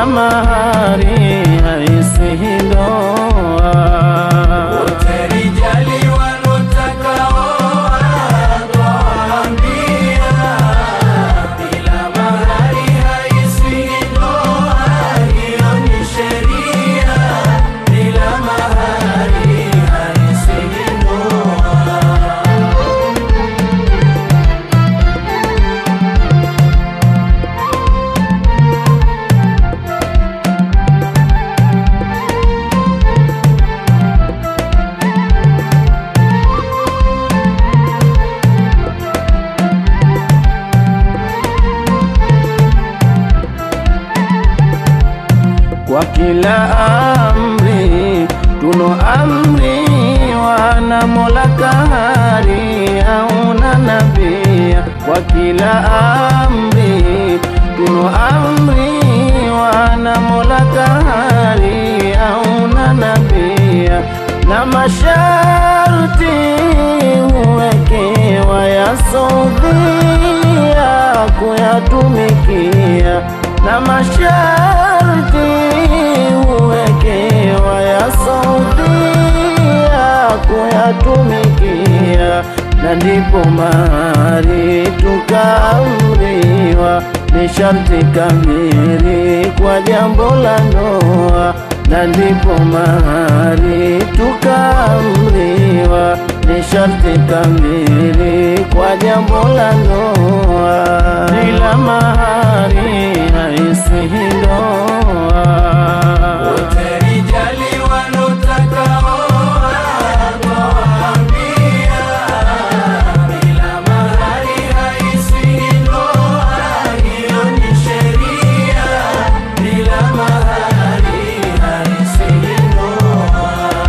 bila mahari haisihi ndoa. Wote rijali wanotaka oa, twawaambia, bila mahari haisihi ndoa, hiyo ni sheria. Bila mahari haisihi ndoa. Kwa kila amri tuno amri wana Mola kahari auna nabia. Kwa kila amri tuno amri wana Mola kahari auna nabia, na masharti huwekewa ya sodhia kuyatumikia na masharti huwekewa ya saudia kuyatumikia, na ndipo mahari tukaamriwa ni sharti kamili kwa jambo la ndoa, na ndipo mahari tukaamriwa ni sharti kamili kwa jambo la ndoa. Bila mahari haisihi ndoa. Wote rijali wanotaka oa, twawaambia, bila mahari haisihi ndoa, hiyo ni sheria. Bila mahari haisihi ndoa.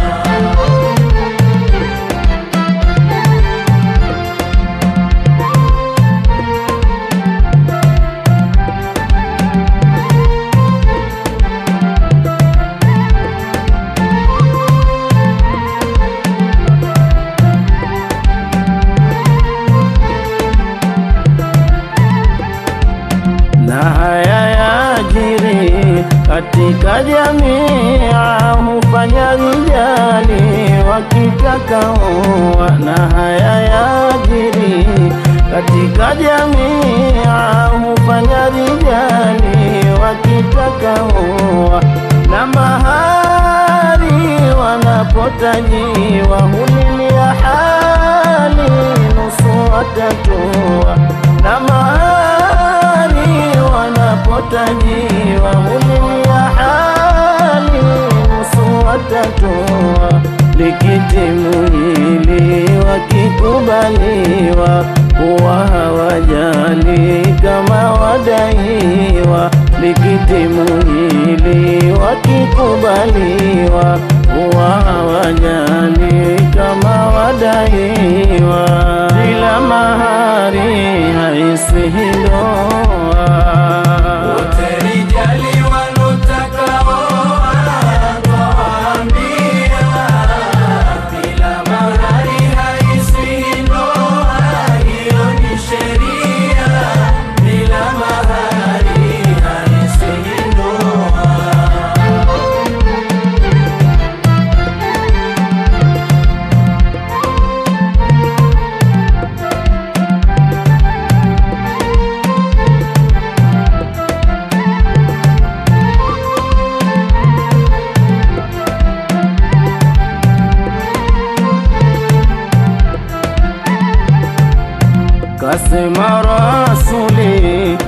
na haya yajiri katika jamii, hufanya rijali wakitaka oa. Na haya yajiri katika jamii, hufanya rijali wakitaka oa. Na mahari wanapotajiwa hulilia hali nusu watatoa na mahari wanapotajiwa hulilia hali nusu watatoa. Likitimu hili wakikubaliwa, huwa hawajali kama wadaiwa. Likitimu hili wakikubaliwa, huwa hawajali kama wadaiwa. Bila mahari haisihi ndoa. Wote rijali wanotaka oa, twawaambia, bila mahari haisihi ndoa, hiyo ni sheria. Bila mahari haisihi ndoa. Kasema Rasuli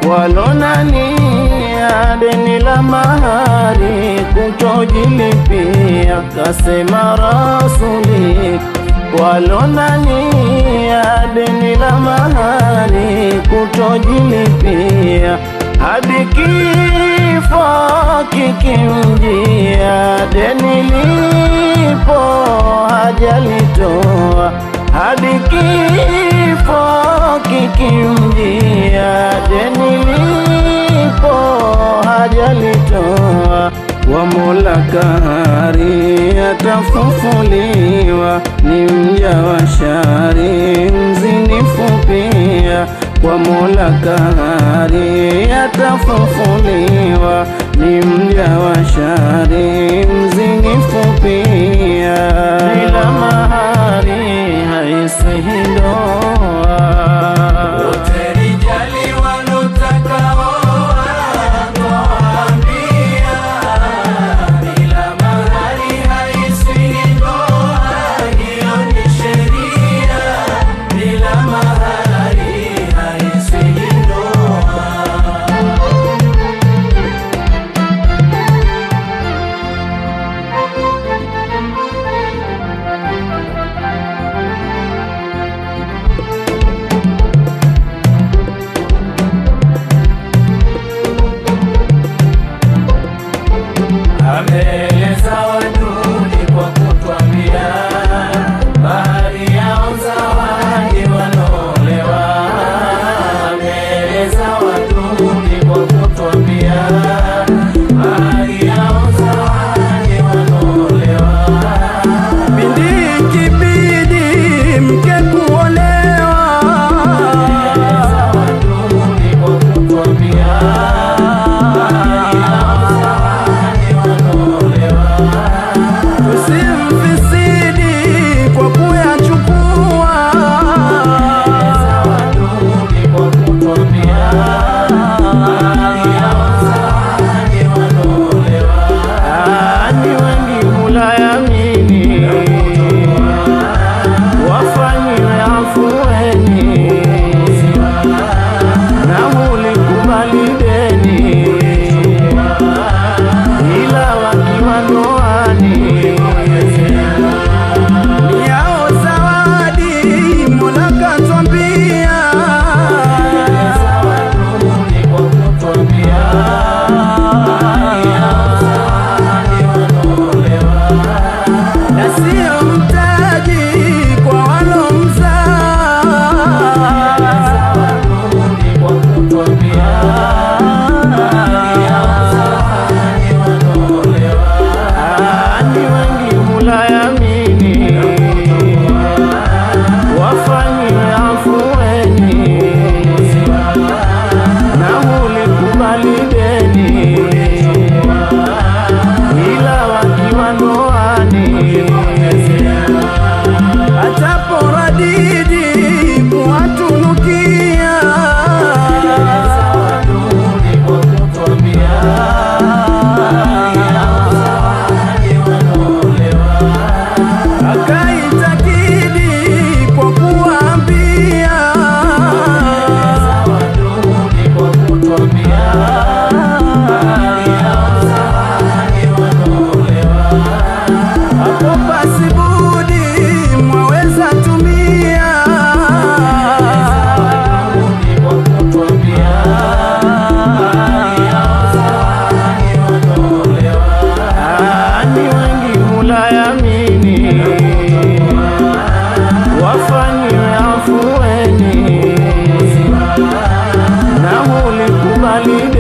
walonania deni la mahari kutojilipia. Kasema Rasuli walonania deni la mahari kutojilipia hadi kifo kikimjia, deni lipo hajalitoa hadi kifo kikimjia, deni lipo hajalitoa. Wa Mola kahari atafufuliwa, ni mja wa shari mzinifu pia. Kwa Mola kahari atafufuliwa, ni mja wa shari, mzinifu pia, bila mahari haisihi ndoa. Wote rijali wanotaka oa, twaambia, bila mahari haisihi ndoa. Hiyo ni sheria, bila mahari haisihi ndoa. Ameeleza waduni kwa kutwambia, bahari yao zawadi wanaolewa. Ameeleza waduni kwa kutwambia, bahari yao zawadi wanaolewa. Bindi kibidi mke kuolewa, Waduni kwa kutwambia, bahari yao zawadi wanaolewa. tusimfisidi kwa kuyachukua. Waduni kwa kutwambia, bahari yao zawadi wanaolewa. Ah, ni wengi mulayamini, wafanyiwe afueni na mulikubali deni, ila wakiwa ndoani ni yao zawadi Mola katwambia. Waduni kwa kutwambia, bahari yao zawadi wanaolewa. na sio mtaji kwa walomzaa. Waduni kwa kutwambia, bahari yao zawadi wanaolewa. Ah, ni wengi mulayamini, wafanyiwe afueni na mulikubali deni, ila wakiwa ndoani ataporadidi kuwatunukia Waduni kwa kutwambia, bahari yao zawadi wanaolewa. akaitakidi kwa kuambia Waduni kwa kutwambia, bahari yao zawadi wanaolewa. hapo pasibudi mwaweza tumia Waduni kwa kutwambia, bahari yao zawadi wanaolewa. Ah, ni wengi mulayamini, wafanyiwe afueni na mulikubali